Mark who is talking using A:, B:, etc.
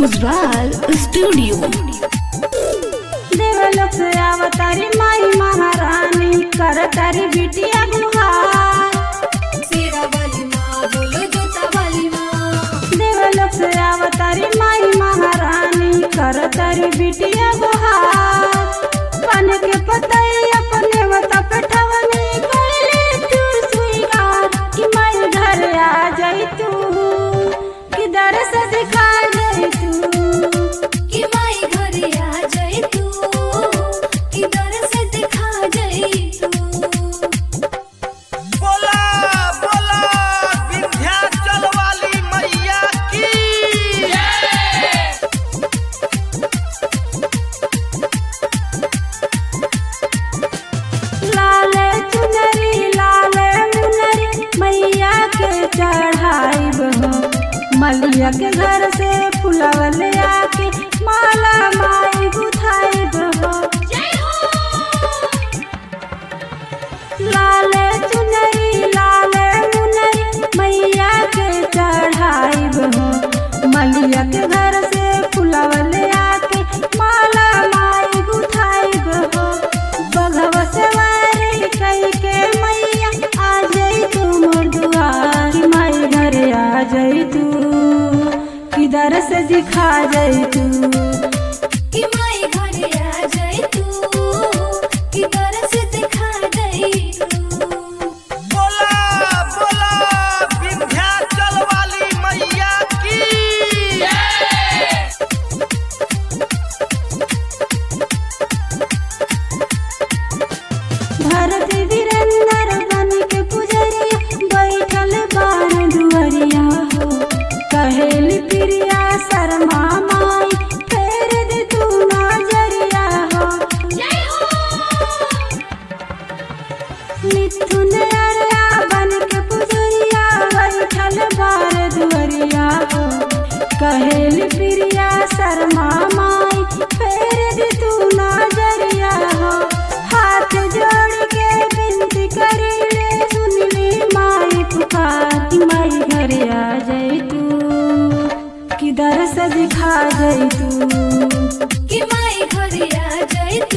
A: Ujjwal studio
B: देवलोक से अवतारी माई महारानी करतारी बिटिया गुहार देवलोक से अवतारी माई महारानी करतारी बिटिया गुहार पान के पतई अपने मता पे ठवनी कइले तू स्वीकार कि माई घर आ जाई तू कि दरस दिखा जाई तू
C: कि माई घरे आ जाई तू कि दरस दिखा जाई तू
D: बोला बोला विंध्याचल वाली मैया की
B: लाले चुनरी लाले मुनरी मैया के चढ़ाई बहो मलिया के घर से फुलवले आके माला माई गुथाई बहो लाले चुनरी लाले मुनरी मैया के चढ़ाई बहो मलिया के घर से फुलवले आके माला माई गुथाई बहो बघवा सवारी कई के मैया आ जाई तू मोर दुआर कि माई घरे आ जाई तू किधर से दिखा जाई तू
C: कि माई घरे आ जाई तू कि दरस दिखा जाई तू
D: बोला बोला विंध्याचल वाली मैया की
B: भरत वीरेंद्र बन के पुजरिया बैठल बान दुअरिया हो कहेली प्रिया शर्मा माई फेर दे तू नजरिया हो मिथुन अरया बन के पुजरिया बैठल बार दुअरिया हो कहेली प्रिया शर्मा माई फेर दे तू नजरिया हो हाथ जोड़ के विनती करी ले सुन ली माई पुकार कि माई घरे आ जाई तू किधर से दिखा जाई तू
C: कि माई घरे आ जाई